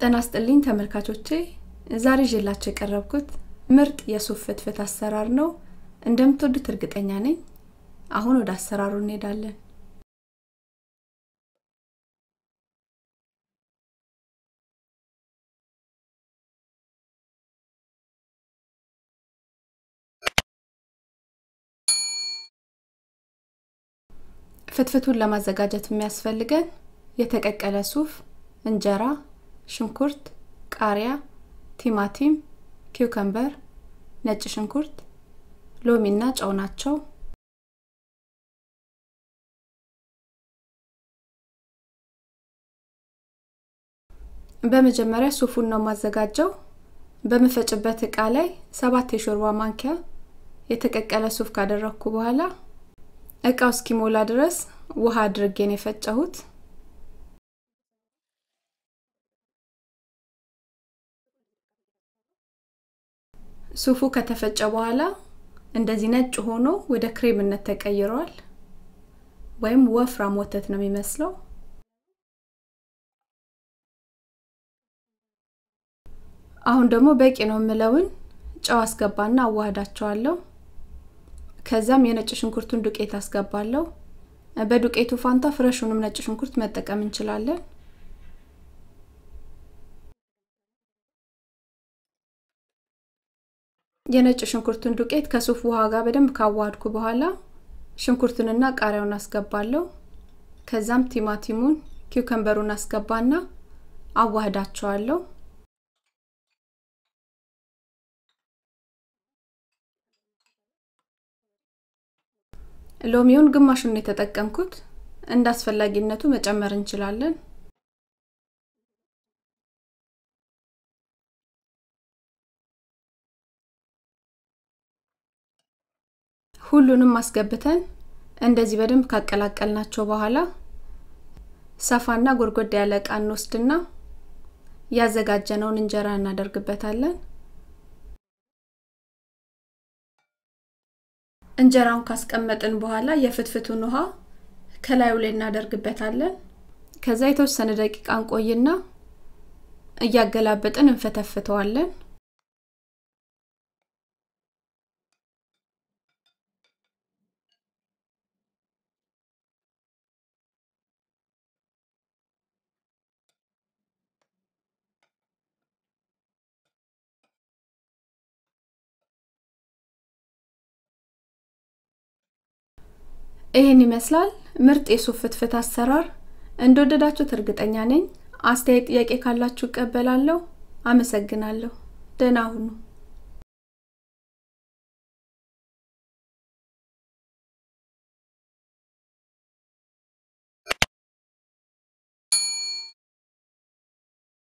ጤና ይስጥልኝ ተመልካቾቼ ዛሬ ይዤላችሁ የቀረብኩት ምርጥ የሱፍ ፍትፍት አሰራር ነው። እንደምትወዱት እርግጠኛ ነኝ። አሁን ወደ አሰራሩ እንሄዳለን። ፍትፍቱን ለማዘጋጀት የሚያስፈልገን የተቀቀለ ሱፍ፣ እንጀራ፣ ሽንኩርት፣ ቃሪያ፣ ቲማቲም፣ ኪውከምበር፣ ነጭ ሽንኩርት፣ ሎሚና ጨው ናቸው። በመጀመሪያ ሱፉን ነው የማዘጋጀው። በምፈጭበት እቃ ላይ ሰባት የሾርባ ማንኪያ የተቀቀለ ሱፍ ካደረግኩ በኋላ እቃው እስኪሞላ ድረስ ውሃ አድርጌን የፈጨሁት። ሱፉ ከተፈጨ በኋላ እንደዚህ ነጭ ሆኖ ወደ ክሬምነት ተቀይሯል። ወይም ወፍራም ወተት ነው የሚመስለው። አሁን ደግሞ በቂ ነው የምለውን ጨው አስገባና አዋህዳቸዋለሁ። ከዛም የነጭ ሽንኩርቱን ዱቄት አስገባለሁ። በዱቄቱ ፋንታ ፍረሹንም ነጭ ሽንኩርት መጠቀም እንችላለን። የነጭ ሽንኩርቱን ዱቄት ከሱፍ ውሃ ጋር በደንብ ካዋሃድኩ በኋላ ሽንኩርቱንና ቃሪያውን አስገባለሁ። ከዛም ቲማቲሙን፣ ኪውከምበሩን አስገባና አዋህዳቸዋለሁ። ሎሚውን ግማሹን የተጠቀምኩት እንደ አስፈላጊነቱ መጨመር እንችላለን። ሁሉንም አስገብተን እንደዚህ በደንብ ካቀላቀልናቸው በኋላ ሰፋና ጎድጎድ ያለ እቃ እንወስድና ያዘጋጀነውን እንጀራ እናደርግበታለን። እንጀራውን ካስቀመጥን በኋላ የፍትፍቱን ውሃ ከላዩ ላይ እናደርግበታለን። ከዛ የተወሰነ ደቂቃ እንቆይና እያገላበጥን እንፈተፍተዋለን። ይህን ይመስላል ምርጥ የሱፍ ፍትፍት አሰራር። እንደወደዳችሁት እርግጠኛ ነኝ። አስተያየት፣ ጥያቄ ካላችሁ እቀበላለሁ። አመሰግናለሁ። ደህና ሁኑ።